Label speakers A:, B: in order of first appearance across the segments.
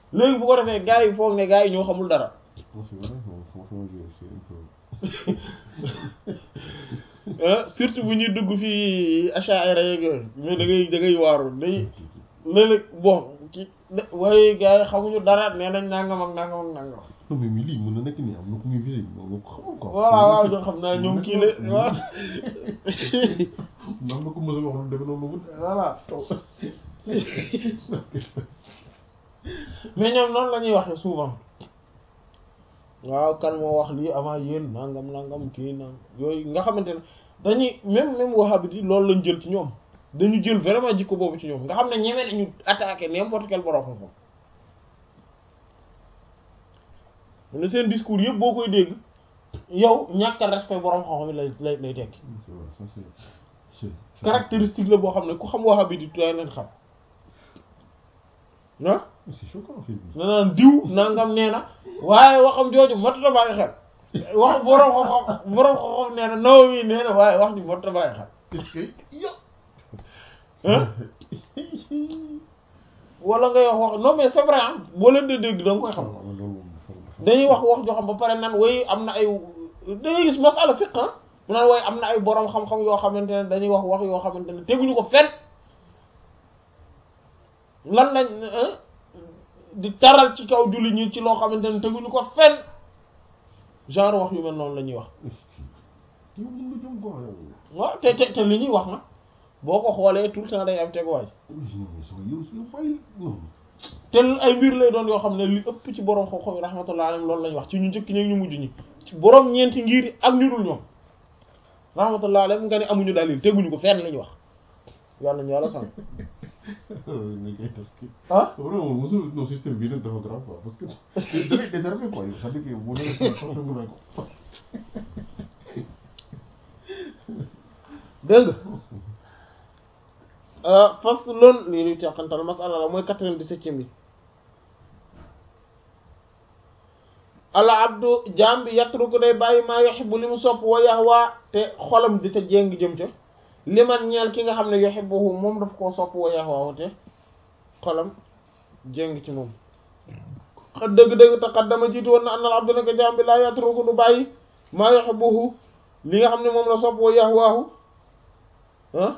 A: léegi bu ko defee gars yi foog ne gars yi ñoo xamul dara
B: Bon, c'est vrai, bon, franchement, je- c'est un peu...
A: ah surtout bu ñuy dugg fii Ash'ari yeeg yooyu mais da ngay da ngay waaru day léeg-léeg bon ki waaye gars yi xamuñu dara nee nañ nangam ak nangam ak nangam
B: Non, mais mais lii mën na nekk nii am na ku muy visite moom nga ko xamul quoi.
A: voilà waaw ñoo xam naa ñoom kii la waaw
B: am na ko mos a wax lu demee noonu mu.
A: voilà mais ñoom noonu la ñuy waxee souvent waaw kan moo wax lii avant yéen nangam nangam kii nangam yooyu nga xamante ne dañuy même même wahhabite yi loolu lañ jël ci ñoom dañu jël vraiment jikko boobu ci ñoom nga xam ne ñeme nañu attaquer n'importe quel borom xam-xam ne seen discours yëpp boo koy dégg yow ñàkk a respect borom xam-xam yi lay lay lay tekki
B: C'est vrai, ça c'est. c'est- c'est-
A: caractéristique la boo xam ne ku xam wahhabite yi tuuti leen xam ah.
B: C'est choquant en fait.
A: na naan diw nangam nee na waaye waxam jooju motta bàyyi xel wax borom xam-xam borom xam-xam nee na Nawawi nee na waaye wax ji motta bàyyi xel
B: Est-ce que. Yo
A: hein wala ngay wax wax non mais c'est vrai ah boo leen di dégg da nga koy xam dañuy wax wax joo xam ba pare nan way am na ay dañuy gis masala fiqh ah mu naan way am na ay borom xam-xam yoo xamante ne dañuy wax wax yoo xamante ne teguñu ko fenn lan lañ hein di taral ci kaw julli ñi ci loo xamante ne teguñu ko fenn genre wax yu mel noonu la ñuy wax
B: yow mën nga jëm quoi yow.
A: waaw te te te li ñuy wax na boo ko xoolee tout le temps day am teguwaay
B: non mais sama yow yow bàyyi non.
A: te ay mbir lay doon yoo xam ne li ëpp ci borom xam-xam yi rahmatullah alayhim loolu lañ wax ci ñu njëkk ñi ak ñu mujj ñi ci borom ñeenti ngir ak ñu dul ñoom rahmatullah alayhim nga ne amuñu dalil teguñu ko fenn la ñu wax yàlla ñu yàlla sànq
B: mais kay tax kii.
A: ah
B: vraiment mosul non système bii nag dafa grave quoi parce que da ngay désarmé quoi yow c'est-à-dire que boo nee ko sax nga may ko.
A: dégg nga parce que loolu lii luy teqantal masala la mooy quatre-vingt-dix-septième bi ala abdu jaam bi yatruku day bàyyi maa yuhibbu li mu sopp wa yahwa te xolam di te jéng jëm ca li man ñeel ki nga xam ne yuhibbuhu moom daf koo sopp wa yahwa te xolam jéng ci moom xa dëgg-dëgg taqaddama jiitu woon na annal abdu naka jaam bi laa yatruku du bàyyi maa yuhibbuhu li nga xam ne moom la sopp wa yahwaahu ah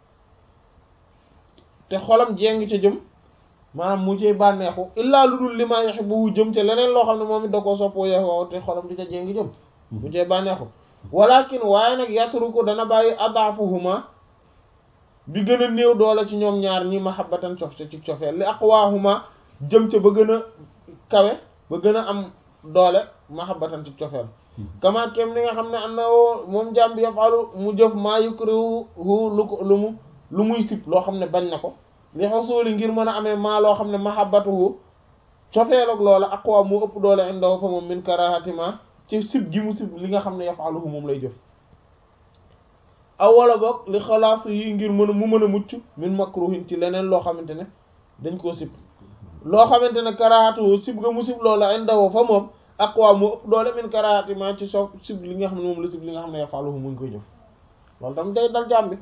A: te xolam jéng ca jëm maanaam mu cee bànneexu illaa lu dul li maa yuhibbu jëm ca leneen loo xam ne moom it da koo soppoo yahwa te xolam di ca jéng jëm mu cee bànneexu walakin waaye nag yatruku dana bàyyi adaafuhuma bi gën a néew doole ci ñoom ñaar ñi mahabbatan cof ca ci cofeel li aqwaahuma jëm ca ba gën a kawe ba gën a am doole mahabbatan ci cofeel kama kem ni nga xam ne am na moom jàmm bi yafalu mu jëf maa yukrihu lu ko lu mu lu muy sib loo xam ne bañ na ko li xasuuli ngir mën a amee maa loo xam ne mahabbatuhu cofeel ak loola aqwa mu ëpp doole indahu fa moom min karahatima ci sib gi mu sib li nga xam ne yafaluhu moom lay jëf aw wala boog li xalaas yi ngir mën a mu mën a mucc min makruhin ci leneen loo xamante ne dañ koo sib loo xamante ne karahatuhu sib ga mu sib loola indahu fa moom aqwa mu ëpp doole min karahatima ci so sib li nga xam ne moom la sib li nga xam ne yafaluhu mu ngi koy jëf loolu tam day dal jàmm bi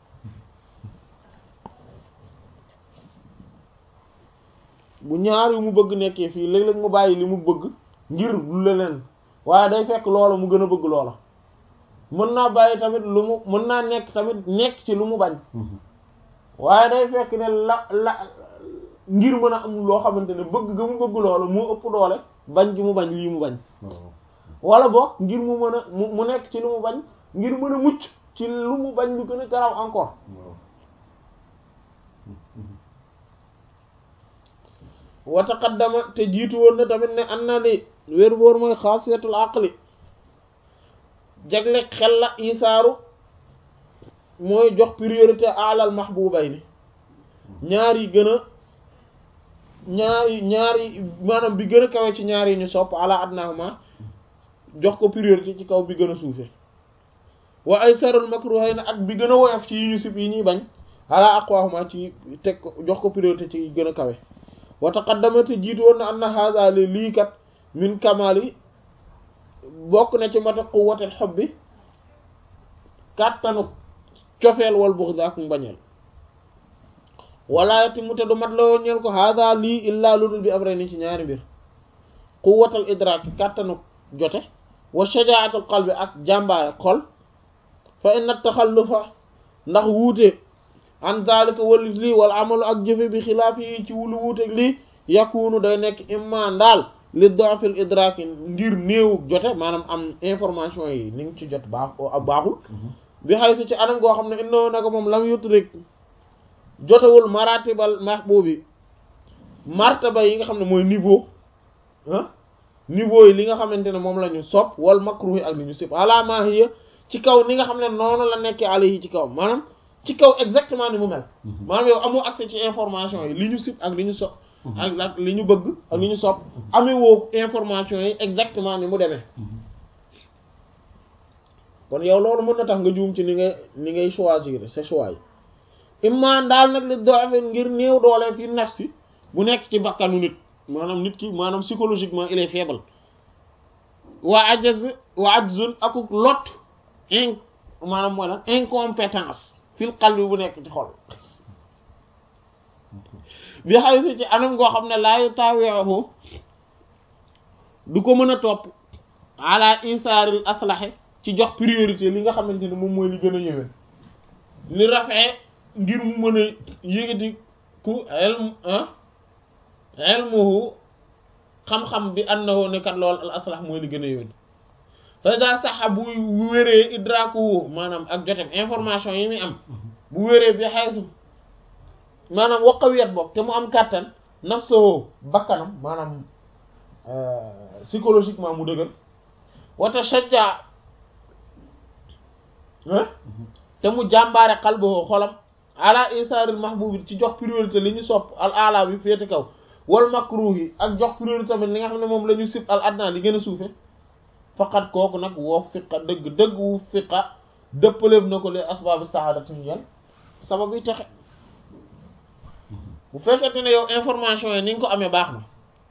A: bu ñaar yu mu bëgg nekkee fii léeg-léeg mu bàyyi li mu bëgg ngir lu leneen waaye day fekk loola mu gën a bëgg loola mën naa bàyyi tamit lu mu mën naa nekk tamit nekk ci lu mu bañ waaye day fekk ne la la ngir mën a am loo xamante ne bëgg ga mu bëgg loola moo ëpp doole bañ gi mu bañ lii mu bañ wala boog ngir mu mën a mu mu nekk ci lu mu bañ ngir mën a mucc ci lu mu bañ lu gën a garaw encore wa taqaddama te jiitu woon na tamit ne an na li wér boor mooy xaasiyatul aqli jagle xel la isaaru mooy jox priorité alal mahbubay ni ñaar yi gën a ñaar yi ñaar yi maanaam bi gën a kawe ci ñaar yi ñu sopp ala adnahuma jox ko priorité ci kaw bi gën a suufe wa ay sarul makruhayna ak bi gën a woyof ci yi ñu sib yi ñuy bañ ala aqwahuma ci teg ko jox ko priorité ci gën a kawe wa taqaddamate jiitu woon na anna hadha li lii kat min kamali bokk na ci mata quwwatil hubbi kàttanu cofeel wal bughd ak mbañeel wala yatimu te du mat la ñeel ko hada lii illaa ludul bi am rey ni ci ñaari mbir quwwatal idraaki kàttanu jote wa shajaatul qalbi ak jàmbaare xol fa inna taxallufa ndax wuute an zalika walis lii wal amalu ak jëfe bi xilaaf yi ci wulu wuuteeg lii yakunu day nekk imma ndaal li dofil idraaki ngir néewu jote maanaam am information yi ni ngi ci jot baax baaxul bi xay si ci anam goo xam ne innoo naka moom lam yutrik jotewul maratibal mahbubi martaba yi nga xam ne mooy niveau ah niveau yi li nga xamante ne moom la ñu sopp wal makruhi ak li ñu sib ala ma hiya ci kaw ni nga xam ne noonu la nekkee alayhi ci kaw maanaam ci kaw exactement ni mu mel maanaam yow amoo accès ci information yi li ñu sib ak li ñu sopp ak ak li ñu bëgg ak li ñu sopp amee woo information yi exactement ni mu demee kon yow loolu mën na tax nga juum ci ni ngay ni ngay choisir c'est choix yi imma daal nag li doxe ngir néew doole fi nafsi bu nekk ci bakkanu nit maanaam nit ki maanaam psychologiquement il est faible waa ajaz waa ajzun akuk lot in maanaam mooy lan incompétence fil qalbi bu nekk ci xol bi xay si ci anam goo xam ne laayu taaweexu du ko mën a topp ala isaaril aslaxe ci jox priorité li nga xamante ne moom mooy li gën a yëwén li rafee ngir mu mën a yëgati ku elm ilmuhu xam-xam bi annahu ne kat lool al aslax mooy li gën a yëwén fasa saxa bu wéree idrakuhu maanaam ak jotem information yi muy am bu wéree bi xaysu maanaam waqawiyat bopp te mu am kàttan nafsuhu bakkanam maanaam psychologiquement mu dëgër wata shajja te mu jàmbaare qalbuhu xolam ala isaaril mahbubi ci jox priorité li ñu sopp al ala bi féete kaw wal makruhi ak jox priorité tamit li nga xam ne moom la ñu sib al adna li gën a suufe faqat kooku nag woo fiqa dëgg dëgg wu fiqa dëppaleef na ko les asbaabi saadati ñeel sabab yi texe bu fekkente ne yow information yi ni nga ko amee baax na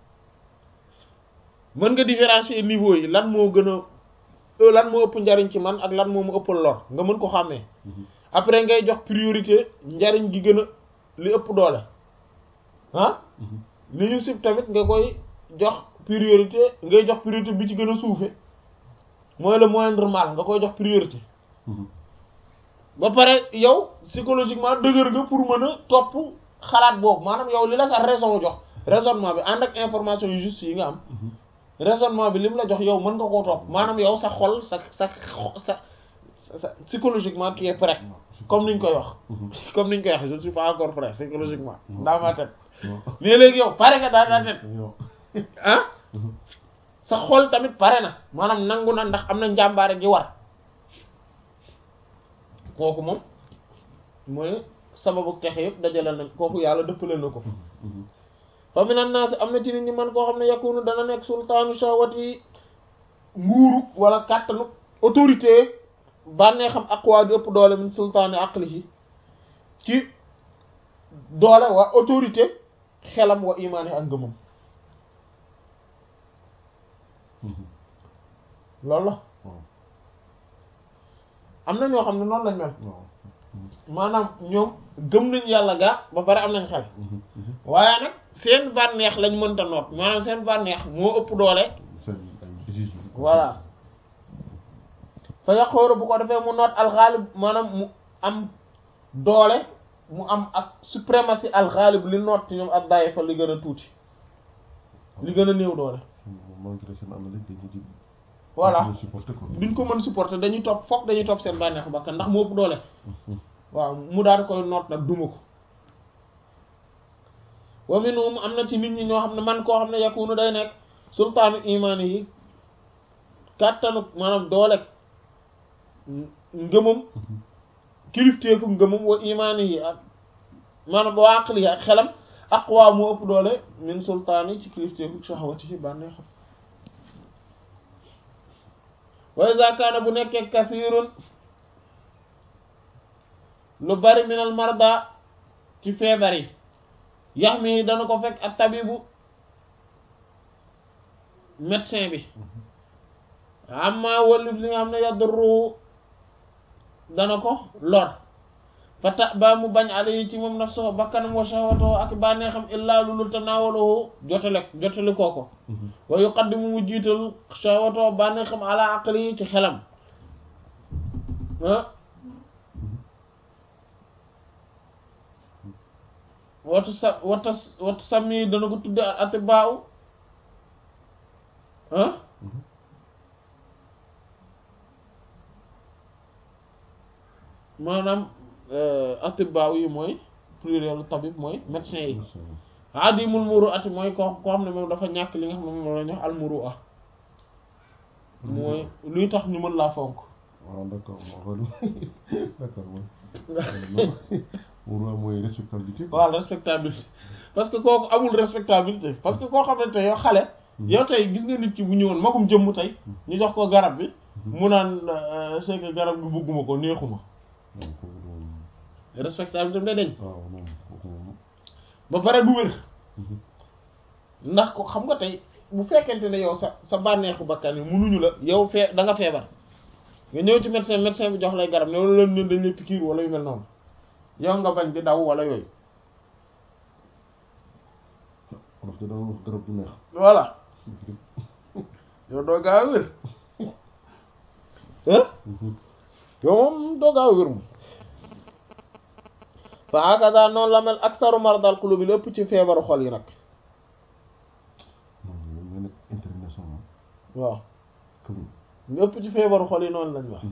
A: mën nga différencier niveau yi lan moo gën a lan moo ëpp njariñ ci man ak lan moo mu ëppal lor nga mën ko xàmmee après ngay jox priorité njariñ gi gën a li ëpp doole ah li ñu sib tamit nga koy jox priorité ngay jox priorité bi ci gën a suufe mooy le moindre mal nga koy jox priorité ba pare yow psychologiquement dëgër nga pour mën a topp xalaat boobu maanaam yow li la sax raison jox raisonnement bi ànd ak information yu juste yi nga am raisonnement bi li mu la jox yow mën nga koo topp maanaam yow sa xol sa sa sa sa psychologiquement tu es prêt comme niñ koy wax comme niñ koy wax je ne suis pas encore prêt psychologiquement dans ma tête mais léegi yow pare nga dans ta tête ah sa xol tamit pare na maanaam nangu na ndax am na njàmbaare gi war kooku moom mooy sababu texe yëpp dajale na kooku yàlla dëppale na ko fa minan naas am na ci nit ñi man koo xam ne yakunu dana nekk sultaanu shawati nguuru wala kàttanu autorité bànnee xam aqwa di ëpp doole min sultaani aqlihi ci doole waa autorité xelam wa imaani ak ngëmam loolu la am na ñoo xam ne noonu lañ mel maanaam ñoom gëm nañ yàlla gaa ba pare am nañ xel waaye nag seen bànneex lañ mënta noot maanaam seen bànneex moo ëpp doole voilà fa yaqooru bu ko defee mu noot alxaalib maanaam mu am doole mu am ak suprématie alxaalib li noot ci ñoom ak daye fa li gën a tuuti li gën a néew doole voilà duñ ko mën supporter dañuy topp foog dañuy topp seen bànneexu bakkan ndax mu ëpp doole waaw mu daal koy noot nag duma ko wa minhum am na ci nit ñi ñoo xam ne man koo xam ne yakunu day nekk sultaanu imaani yi kàttanu maanaam doole ngëmam kilifteefu ngëmam wa imaani yi ak maanaam wa aqli yi ak xelam aqwa moo ëpp doole min sultaani ci kilifteefu shahwati ci bànneexam wa iza kaana bu nekkee kasirun lu bari minal marda ci feebar yi yax mi dana ko fekk ak tabibu médecin bi amma wallif li nga xam ne yadurru dana ko lor fata ba mu bañ ala yi ci moom nafsahu bakkanam wa shahwatahu ak bànneexam illaa lulul tanaawalahu jotale jotale kooko wa yuqaddimu mu jiital shahwatahu bànneexam ala aqli yi ci xelam ah watu sa wata watu sami dana ko tudde al atibaaw ah maanaam atibaaw yi mooy pluriel tabib mooy médecin yi adimul muru ati mooy ko koo xam ne moom dafa ñàkk li nga xam ne moom la ñu wax al muru a mooy luy tax ñu mën laa fonk
B: waaw d'accord moo d'accord mooy muru mooy respectabilité
A: waaw respectabilité parce que kooku amul respectabilité parce que koo xamante yow xale yow tey gis nga nit ki bu ñëwoon magum jëmm tey ñu jox ko garab bi mu naan c'est que garab bi bugguma ko neexuma respectabilité day deñ
B: waaw moom kooku moom
A: ba pare du wér ndax ko xam nga tey bu fekkente ne yow sa sa bànneexu bakkan yi munuñu la yow fee da nga feebar nga ñëw ci médecin médecin bi jox lay garab ne wala leen dañ lay piqûre wala yu mel noonu yow nga bañ di daw wala yooyu
B: parce que dama wax garab du neex
A: voilà yow doo gaaw a wér ah yow moom doo gaaw a wér moom fa hakaza noonu la mel aktaru mardal qulubi lépp ci feebaru xol yi nag
B: non nga nekk international
A: waaw
B: comme
A: lépp ci feebaru xol yi noonu lañ wax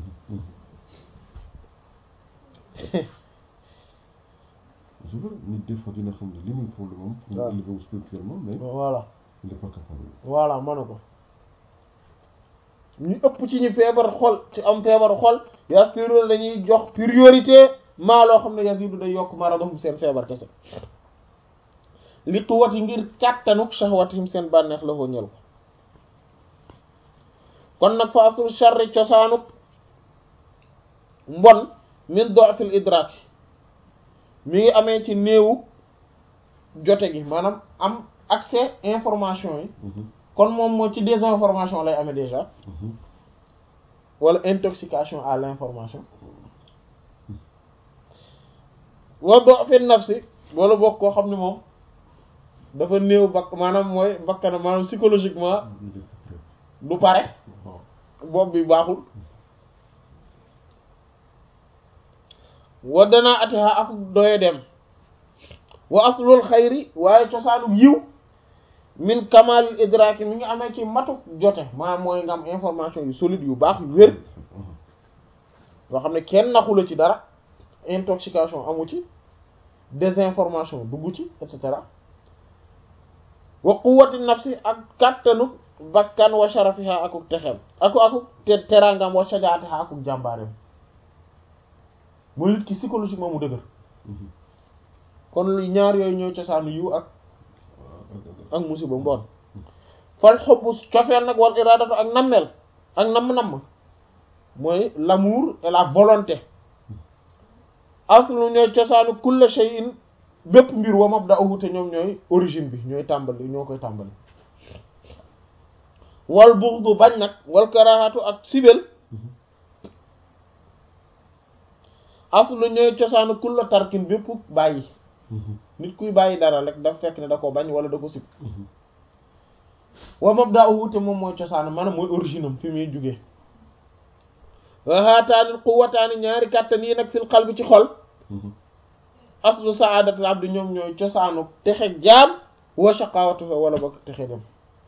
B: je veux nit des fois dina xam ne li muy problème am pour
A: waaw
B: mu élever wu spirituellement mais
A: voilà
B: il est pas capable
A: voilà manu ko ñu ëpp ci ñu feebar xol ci am feebaru xol yastiroon dañuy jox priorité maa loo xam ne yasidu day yokk maradahum seen feebar kese li quwwati ngir kàttanuk shahwatihim seen bànneex la ko ñël ko kon nag fa asul sharri cosaanuk mbon min do'fil idrak mi ngi amee ci néewu jote gi maanaam am accès information yi kon moom moo ci désinformation lay amee déjà wala intoxication à l'information wa do'fin nafsi wala bokk koo xam ne moom dafa néew bakk maanaam mooy bakkana maanaam psychologiquement du pare
B: waaw
A: bopp bi baaxul wa danaa atiha ak doye dem wa aslul xayri waaye cosaanu yiw min kamalil idraki mi ngi amee ci matu jote maanaam mooy nga am information yu solide yu baax yu wér yoo xam ne kenn naxu la ci dara intoxication amu ci désinformation dugg ci et cetera wa quwwati nafsi ak kàttanu bakkan wa sharafiha akuk texem aku akuk te terangam wa shajaatiha akuk jàmbaareem mooy nit ki psychologiquement mu dëgër kon lu ñaar yooyu ñooy cosaanu yiw ak ak musiba mboon fal xobbu cofeel nag wal iradatu ak nammeel ak namm-namm mooy l'amour et la volonté aslu ñooy cosaanu kulla shay'in bépp mbir wa mabda'uhu te ñoom ñooy origine bi ñooy tàmbali ñoo koy tàmbali wal bughdu bañ nag wal karahatu ak sibel aslu ñooy cosaanu kulla tarkin bépp bàyyi nit kuy bàyyi dara rek daf fekk ne da ko bañ wala da ko sib wa mabda'uhu te moom mooy cosaanu maanaam mooy origine am fi muy jugee wa haataani quwwataani ñaari kàttan yi nag fil qalbi ci xol aslu saadatul abdi ñoom ñooy cosaanu texe jaam wa shaqawatu fa wala ba texe dem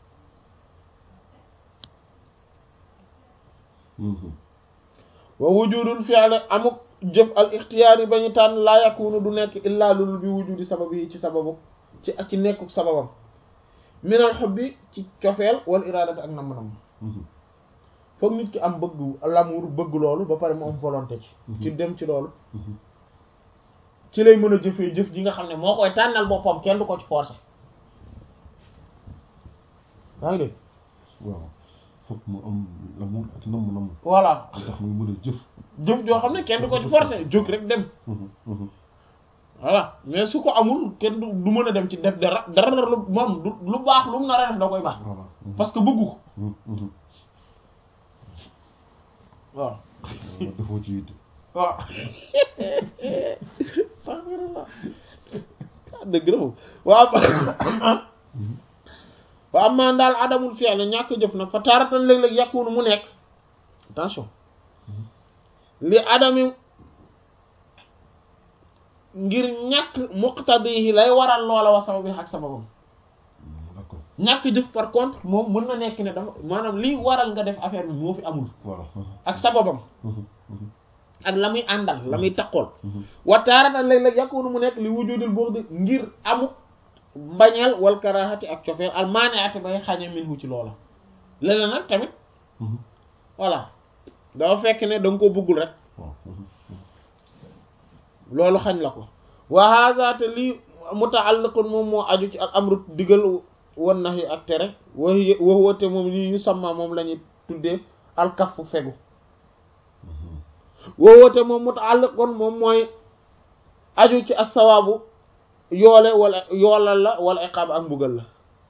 A: wa wujudul fi'l amuk jëf al ixtiyaar yi ba ñu tànn laa yakunu du nekk illaa lulul bi wujudi sabab yi ci sababu ci ak ci nekkuk sababam minal hubbi ci cofeel wal iraadati ak nam-nam foog nit ki am bëgg l'amour bëgg loolu ba pare mu am volonté ci ci dem ci loolu ci lay mën a jëfee jëf ji nga xam ne moo koy tànnal boppam kenn du ko ci forcer yaa ngi dégg
B: waaw foog mu am l'amour ak namm namm
A: voilà
B: lu tax muy mën a jëf
A: jëf joo xam ne kenn du ko ci forcer jóg rek dem voilà mais su ko amul kenn du du mën a dem ci def dara dara lu moom du lu baax lu mu nar a def da koy baax
B: voilà
A: parce que bëggu ko waaw
B: defoo ci yitte
A: waaw astaghfirullah dëgg la moom waaw waaw am maan daal adamul fi'l ñàkk jëf nag fa taaratan léeg-léeg yakunu mu nekk attention li adami ngir ñàkk muqtadihi lay waral loola wa sababi ak sababam
B: d'accord
A: ñàkk jëf par contre moom mën na nekk ne dafa maanaam liy waral nga def affaire bi moo fi amul
B: voilà
A: ak sababam ak la muy àndal la muy taqool wa taaratan léeg-léeg yakunu mu nekk li wujudul bughd ngir amu mbañeel wal karahati ak cofeel al maani'ati bay xañe minhu ci loola leneen nag tamit voilà dafa fekk ne da nga ko bëggul rek loolu xañ la ko wa hadha te lii muta'alliqun moom moo aju ci al amru digal wan nahi ak tere wa hiya wa huwa te moom lii yu samma moom la ñuy tuddee al kaffu fegu wa huwa te moom muta'alliqun moom mooy aju ci ak sawaabu yoole wala yoolal la wala iqaab ak mbugal la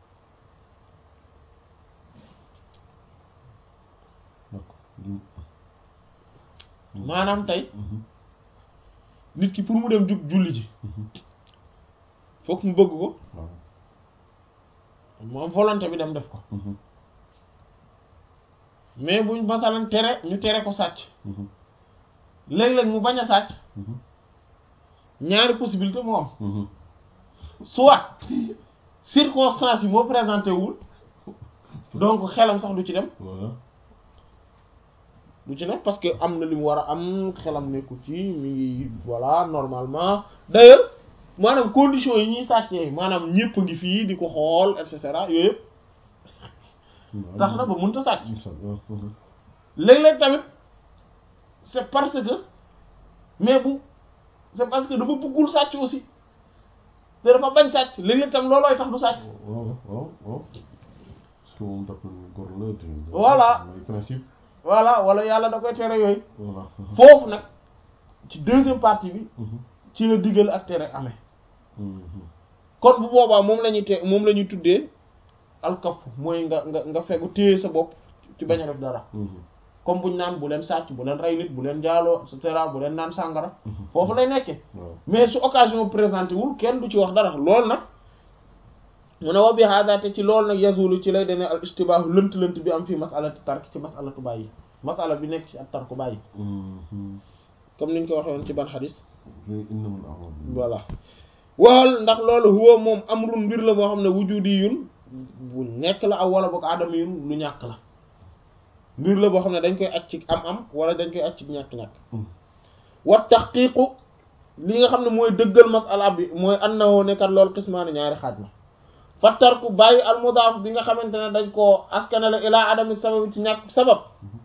A: maanaam tey nit ki pour mu dem jug julli ji fokk mu bëgg ko moom volonté bi dem def ko mais buñ masalan tere ñu tere ko sàcc léeg-léeg mu bañ a sàcc ñaari possibilité moo am soit circonstance yi moo présenté wul donc xelam sax du ci dem du ci nekk parce que am na li mu war a am xelam nekku ci mi ngi voilà normalement d'ailleurs maanaam conditions yi ñuy sàccee maanaam ñépp a ngi fii di ko xool et cetera yooyu yëpp tax na ba mënta sàcc léeg-léeg tamit c'est parce que mais bu c'est parce que dafa bëggul sàcc aussi te dafa bañ sàcc léeg-léeg tam loolooy tax du sàcc
B: waaw waaw waaw parce que moom dafa góor la te
A: Voilà.
B: mooy principe
A: voilà wala yàlla da koy tere yooyu
B: voilà
A: foofu nag ci deuxième partie bi ci la digal ak tere amee kon bu boobaa moom la ñuy te moom la ñuy tuddee alkaf mooy nga nga nga fegu téye sa bopp ci bañ a def dara comme buñ naan bu leen sàcc bu leen rey nit bu leen jaaloo et cetera bu leen naan sàngara foofu lay nekkee
B: waaw
A: mais su occasion présenté wul kenn du ci wax dara loolu nag mu ne wa bi hada te ci loolu nag yazulu ci lay dene al istibaahu lënt lënt bi am fii masalati tark ci masalatu bàyyi masala bi nekk ci ak tarku bàyyi comme niñ ko waxee woon ci ban xadis
B: innamal a'malu
A: voilà waxal ndax loolu huwa moom amrun mbir la moo xam ne wujudi yun bu nekk la aw wala boog aadama yun lu ñàkk la mbir la boo xam ne dañ koy aj ci am-am wala dañ koy aj ci ñàkk-ñàkk wa taxqiiqu li nga xam ne mooy dëggal masala bi mooy annahu nekkat loolu xismaani ñaari xaaj la fa tarku bàyyi al mudaaf bi nga xamante ne dañ koo askanale ilaa adami sabab ci ñàkk sabab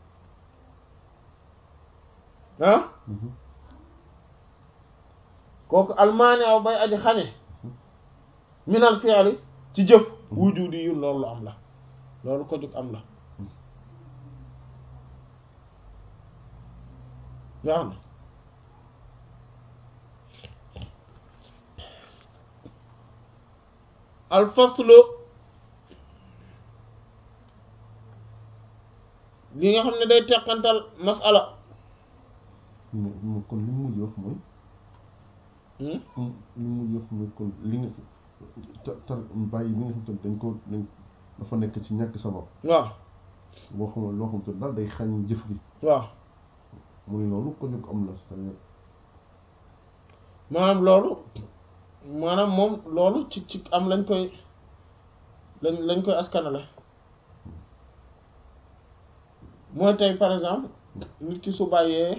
A: ah kooku almaane aw bay aji xañe minal fi'li ci jëf wujudi yu loolu am la loolu ko jóg am la yaa na alfaslu li nga xam ne day teqantal masala
B: mais mais kon li mu mujj wax mooy li mu mujj wax mooy kon li nga ta tar bàyyi bi nga xam te dañ ko dañ dafa nekk ci ñàkk sabab
A: waaw
B: boo xam ne loo xam te daal day xañ jëf gi
A: waaw
B: mu ne loolu ko jóg am la c'est-à-dire
A: maanaam loolu maanaam moom loolu ci ci am lañ koy lañ lañ koy askanale mooy tey par exemple nit ki su bàyyee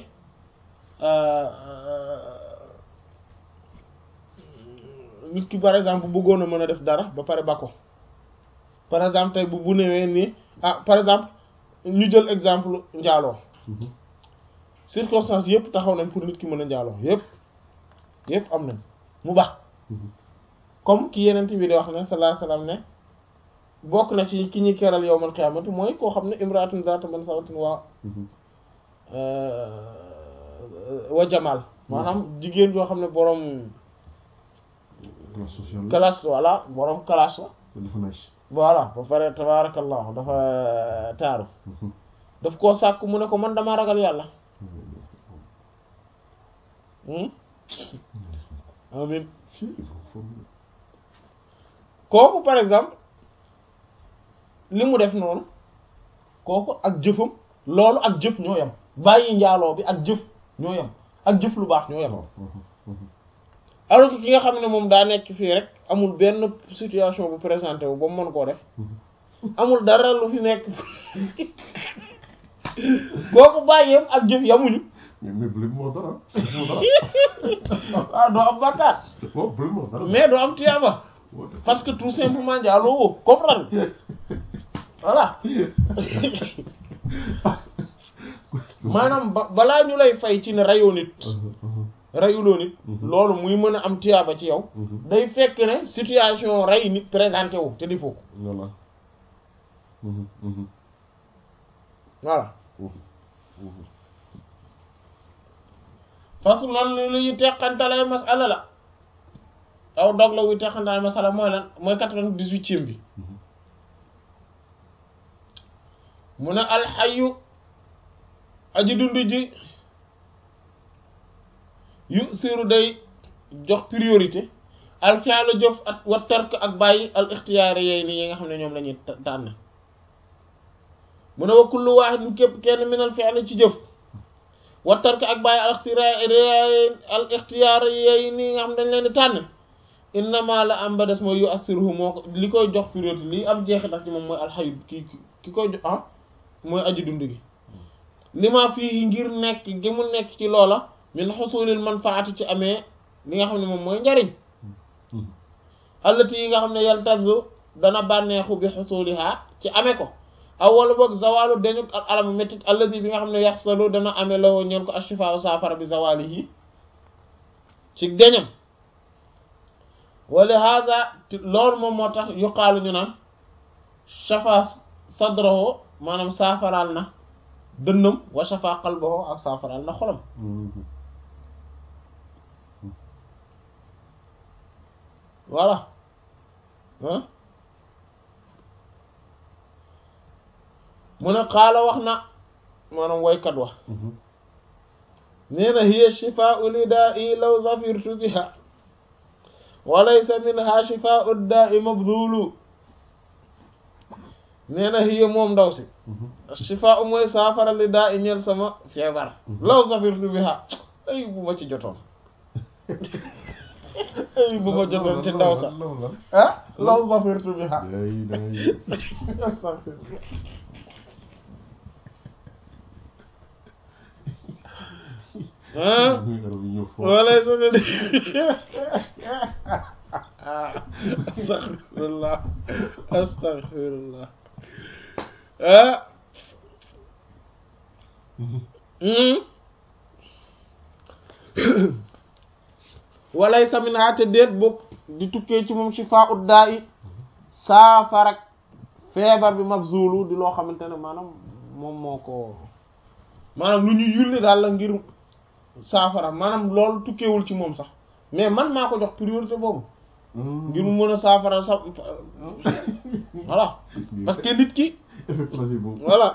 A: nit ki par exemple bu bëggoon a mën a def dara ba pare ba ko par exemple tey bu bu newee nii ah par exemple ñu jël exemple njaaloo circonstances yëpp taxaw nañ pour nit ki mën a njaaloo yëpp yëpp am nañ mu baax comme ki yenent bi di wax ne sallallahu alayhi wasallam ne bokk na ci ki ñuy keral yowmal qiyaamati mooy koo xam ne imraatun zaatu mansabatin wa wa jamal maanaam jigéen joo xam ne boroom
B: classe sociale la
A: classe voilà boroom classe la
B: dafa nice
A: voilà ba pare tabarakallahu dafa taaru daf koo sàkk mu ne ko man dama ragal yàlla amin
B: si il faut faut
A: kooku par exemple li mu def noonu kooku ak jëfam loolu ak jëf ñoo yem bàyyi njaaloo bi ak jëf ñoo yem ak jëf lu baax ñoo yem alors que ki nga xam ne moom daa nekk fii rek amul benn situation bu présenté wu ba mu mën koo def amul dara lu fi nekk kooku bàyyeem ak jëf yamuñu
B: mais mais bu leen moo dara moo dara
A: waaw doo am bàkkaar
B: bon bu leen moo dara
A: mais doo am tiyaaba parce que tout simplement njaaloo woo comprendre voilà maanaam ba balaa ñu lay fay ci ne rayoo nit rayuloo nit loolu muy mën a am tiyaaba ci yow day fekk ne situation ray nit présenté wu te di foofu
B: voilà
A: voilà parce que lan lu ñuy teqantalay masala la aw dog la wuy teqantalay masala mooy lan mooy quatre-vingt-dix-huitième bi mu ne alxayu aji dund ji yu siru day jox priorité al fi'lu jëf ak wa tark ak bàyyi al ixtiyaari yooyu ni yi nga xam ne ñoom la ñuy tànn mu ne wa kullu waahidin képp kenn min al fi'li ci jëf wa tark ak bàyyi al ixtiyaari al ixtiyaari yooyu ni nga xam ne dañ leen di tànn innama la am ba des mooy yu assiruhu moo ko li koy jox priorité lii am jeexital ci moom mooy alxayu ki ki koy jox ah mooy aji dund gi li ma fii ngir nekk gi mu nekk ci loola min xusulil manfaati ci amee li nga xam ne moom mooy njariñ allati yi nga xam ne yaltazu dana bànneexu bi xusuliha ci amee ko aw wala boog zawalu dañu ak alamu méttit allati bi nga xam ne yaxsalu dana amee loo ñeen ko ashifaa saafara bi zawalihi ci deñam wala hada loolu moom moo tax yuqaalu ñu naan shafa sadrahu maanaam saafaraal na dënnam wa shafa qalbahu ak saafaraal na xolam voilà ah mu ne xaala wax na maanaam waykat wax nee na hiya shifaau lidaa'i law zafirtu biha wa laysa minha shifaau daa'i mabdulu nee na hiya moom ndaw si shifaau mooy saafara lidaa'i ñeel sama feebar law zafirtu biha ay bu ma ci jotoon ay bu ma jotoon ci ndaw sax ah law zafirtu biha ah wala sa ne astaghfirullah astaghfirullah ah walay saminaa te déet bokk di tukkee ci moom shifaa ut daa i saafarak feebar bi mabzulu di loo xamante ne maanaam moom moo ko maanaam lu ñu yulli daal la ngir saafara maanaam loolu tukkeewul ci moom sax mais man maa ko jox priorité boobu ngir mu mën a saafara sa voilà parce que nit ki voilà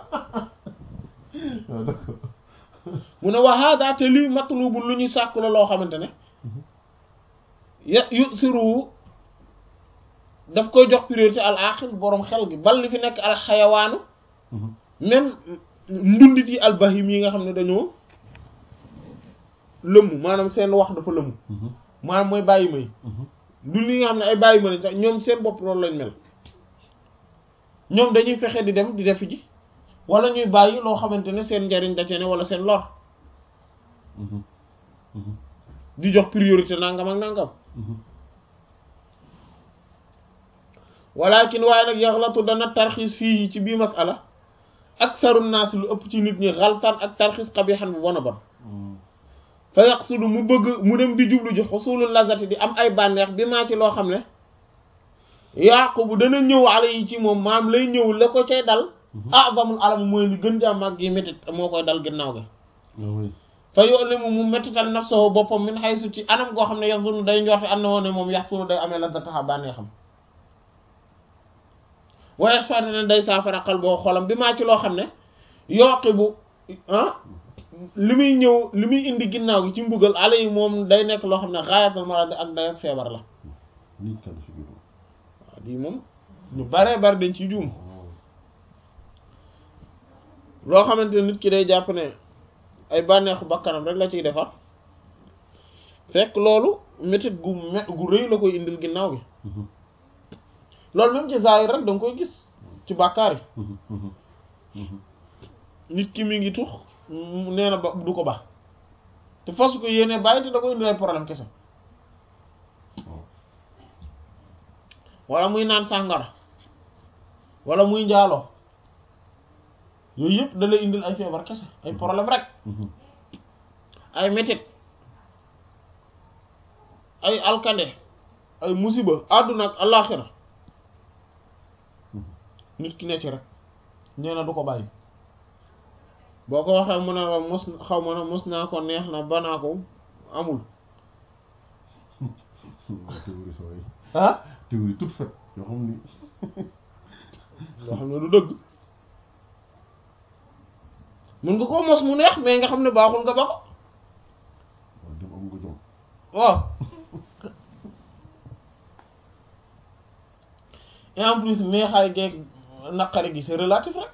A: mu ne wa hada te lii matlubul lu ñuy sàkku la loo xamante ne ya yu siru daf koy jox priorité al aqil boroom xel gi bal li fi nekk al xayawaanu même ndundit yi al bahim yi nga xam ne dañoo lëmm maanaam seen wax dafa lëmm maanaam mooy bàyyi may ndund yi nga xam ne ay bàyyi ma lañ sax ñoom seen bopp loolu lañ mel ñoom dañuy fexe di dem di def ji wala ñuy bàyyi loo xamante ne seen njariñ da cee ne wala seen lor di jox priorité nangam ak nangam walakin waaye nag yaxlatu dana tarxiis fii ci bii masala aksaru naas lu ëpp ci nit ñi xaltaan ak tarxiis xabixan bu bon a bon fa yaqsudu mu bëgg mu dem di jublu ji xusulul lazati di am ay bànneex bi maa ci loo xam ne yaqubu dana ñëw ala yi ci moom maam lay ñëw la ko cay dal azamul alam mooy li gën jàmm ak gi métit moo koy dal ginnaaw ga fa yu'limu mu métital nafsahu boppam min haythu ci anam goo xam ne yaxsulu day njorte am na woon ne moom yaxsulu day amee lazataha bànneexam wa yashfa'u ne day saafara qalboo xolam bi maa ci loo xam ne yoqibu ah li muy ñëw li muy indi ginnaaw gi ci mbugal ale yi moom day nekk loo xam ne xaayatal marad ak day feebar la
B: lii kan si biir
A: waaw lii moom ñu baree bari dañ ci juum loo xamante ne nit ki day jàpp ne ay bànneexu bakkanam rek la ciy defar fekk loolu métit gu me gu rëy la koy indil ginnaaw gi loolu même ci zaahir rek da nga koy gis ci bàkkaar yi nit ki mi ngi tux mu nee na ba du ko baax te fas ko yéene bàyyi te da koy indil ay problème kese wala muy naan sàngara wala muy njaaloo yooyu yëpp da lay indil ay feebar kese ay problème rek ay métit ay alkande ay musiba àdduna ak àllaaxira nit ki ne ci rek nee na du ko bàyyi boo ko waxee mu ne la mos xaw ma ne mos naa ko neex na banaa ko amul
B: théorie sooy
A: ah
B: théorie toute faite yoo xam ni
A: yoo xam ne du dëgg mun nga koo mos mu neex mais nga xam ne baaxul nga ba ko
B: waaw dem am nga jom
A: waaw et en plus neexaay geeg naqari gi c'est relatif rek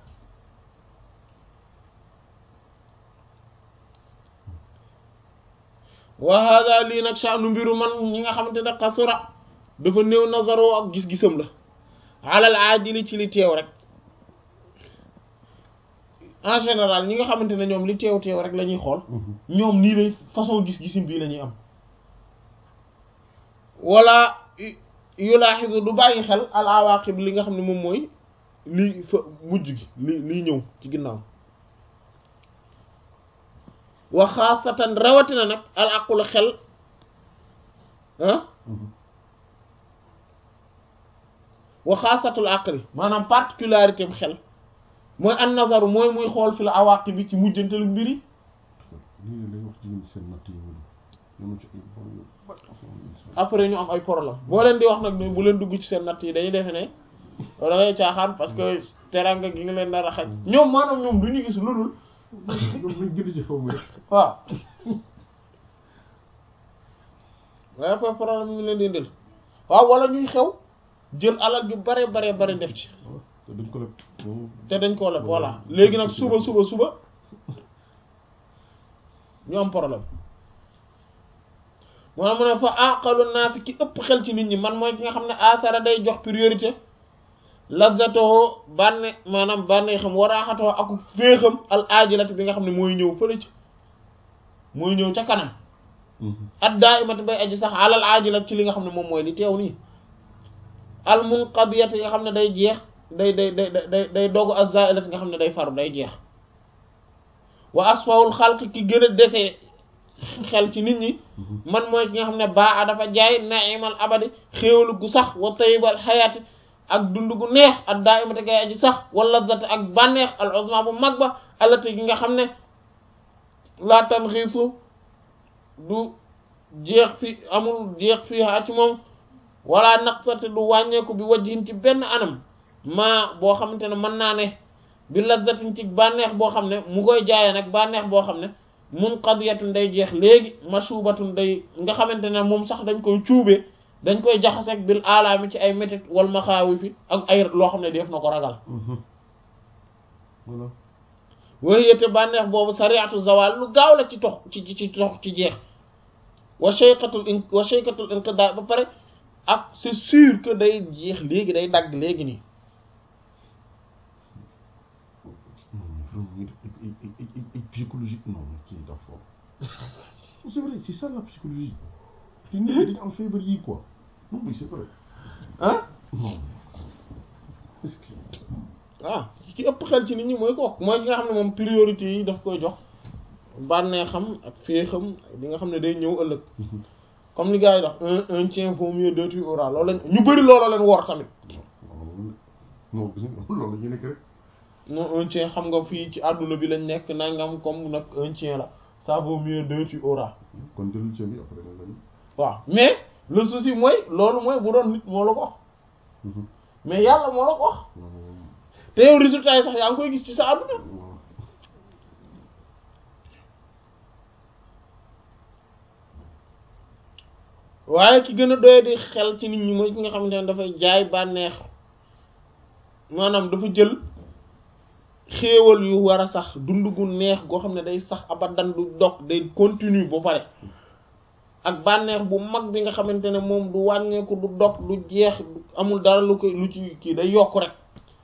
A: wa hada lii nag sha'nu mbiru man ñi nga xamante ne xasura dafa néew nazaroo ak gis-gisam la alal aajili ci li teew rek en général ñi nga xamante ne ñoom li teew teew rek la ñuy xool ñoom nii lay façon gis-gisim bii la ñuy am wala yulaaxisu du bàyyi xel al awaqib li nga xam ne moom mooy lii fa mujj gi li liy ñëw ci ginnaaw wa xaasatan rawatina nag al aqul xel ah wa xaasatul aqli maanaam particularité bu xel mooy an nazaru mooy muy xool fi la awaqib bi ci mujjantalu mbir yi
B: lii lay wax jigéen seen natt yi mu ñoom ci ay bon yu bari
A: après ñu am ay problème boo leen di wax nag ne bu leen dugg ci seen natt yi dañuy defe ne da ngay caaxaan parce que teranga gi nga leen nar a xaj ñoom maanaam ñoom du ñu gis lu dul
B: ñoom nañ gën ci xaw ma rek
A: waaw waaye après problème ñu leen di indil waaw wala ñuy xew jël alal ju bare bare bare def ci
B: te duñ ko leb
A: te dañ koo leb voilà léegi nag suba suba suba ñu am problème moo tax mu ne fa aqalu naas ki ëpp xel ci nit ñi man mooy ki nga xam ne asara day jox priorité lazatoo bànne maanaam bànne xam waraaxatoo ak féexam al aajilati bi nga xam ne mooy ñëw fële ci mooy ñëw ca kanam at daa imati bay aji sax alal aajilat ci li nga xam ne moom mooy li teew nii al munqadiyat nga xam ne day jeex day day day day day dogu az-za'ilat nga xam ne day faru day jeex wa asfawul xalq ki gën a dese xel ci nit ñi man mooy ki nga xam ne baa a dafa jaay naimal abadi xéewalu gu sax wa tayyibal xayaati ak dund gu neex ak daa imate gay aji sax wala zat ak bànneex al uzma bu mag ba allati gi nga xam ne laa tan xiisu du jeex fi amul jeex fii haa ci moom wala naqsate du wàññeeku bi wajhin ci benn anam maa boo xamante ne mën naa ne bi lazzatin ci bànneex boo xam ne mu koy jaayee nag bànneex boo xam ne munqadiyatun day jeex léegi mashubatun day nga xamante ne moom sax dañ koy cuubee dañ koy jaxaseeg bil alaami ci ay métit wal maxaawi fi ak ay loo xam ne def na ko ragal
B: voilà
A: wayete bànneex boobu sariatu zawal lu gaaw la ci tox ci ci ci tox ci jeex wa shayqatul in wa shayqatul inqida ba pare ak c'est sûr que day jeex léegi day dagg léegi nii
B: non mais vraiment ñu def ay ay ay ay ay psychologique non mais kii dafa c'est vrai c'est ça la psychologie te nit ñi dañu am feebar yi quoi non mais c'est vrai
A: ah
B: non est-ce que
A: waaw ci ëpp xel ci nit ñi mooy kooku mooy ki nga xam ne moom priorité yi daf koy jox bànneexam ak féexam li nga xam ne day ñëw ëllëg comme li gars yi wax un un tien vaut mieux deux tu auras loolu lañ ñu bëri looloo leen wor tamit
B: non gis nga loolu la ñuy nekk rek
A: non un tien xam nga fii ci àdduna bi lañ nekk nangam comme nag un tien la ça vaut mieux deux tu auras
B: kon jëlul ceeb bi après nga lañu
A: waaw mais le souci mooy loolu mooy bu doon nit moo la ko wax mais yàlla moo la ko wax te yow résultat yi sax yaa ngi koy gis ci sa àdduna waaye ki gën a doy di xel ci nit ñi mooy ki nga xamante ne dafay jaay bànneex maanaam dafa jël xéewal yu war a sax dund gu neex goo xam ne day sax abadan du dog day continue ba pare ak bànneex bu mag bi nga xamante ne moom du wàññeeku du dog du jeex amul dara lu koy lu ci kii day yokk rek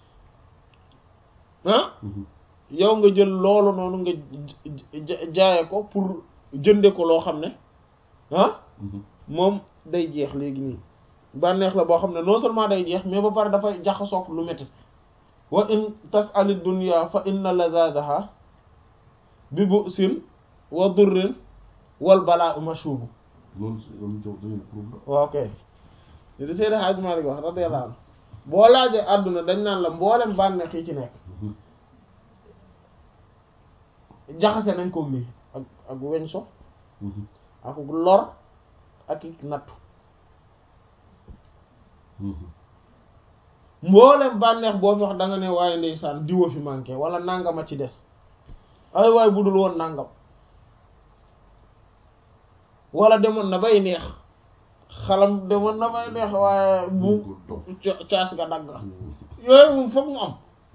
A: ah yow nga jël loolu noonu nga jaaye ko pour jënde ko loo xam ne ah moom day jeex léegi nii bànneex la boo xam ne non seulement day jeex mais ba pare dafay jaxasoog lu métti wa in tasali dunya fa inna lazadaha bi bu sin wa durrin wal balaa mashubu
B: loolu loolu jox dañu problème
A: waaw kay li di Seydi Hadji Malick wax radiyallahu anhu boo laajee àdduna dañ naan la mboolem bànneex yi ci nekk jaxase nañ ko lii ak ak weñ so ak lor ak i nattu mboolem bànneex boo fi wax da nga ne waaye ndeysaan diwa fi manqué wala nangama ci des ay waay budul woon nangam wala demoon na bay neex xalam demoon na bay neex waaye bu caas ga dagg yooyu moom foog mu am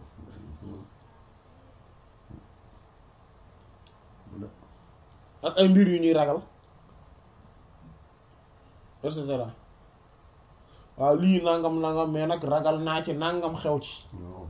A: ak ay mbir yu ñuy ragal et cetera waaw lii nangam nangam mais nag ragal naa ci nangam xew ci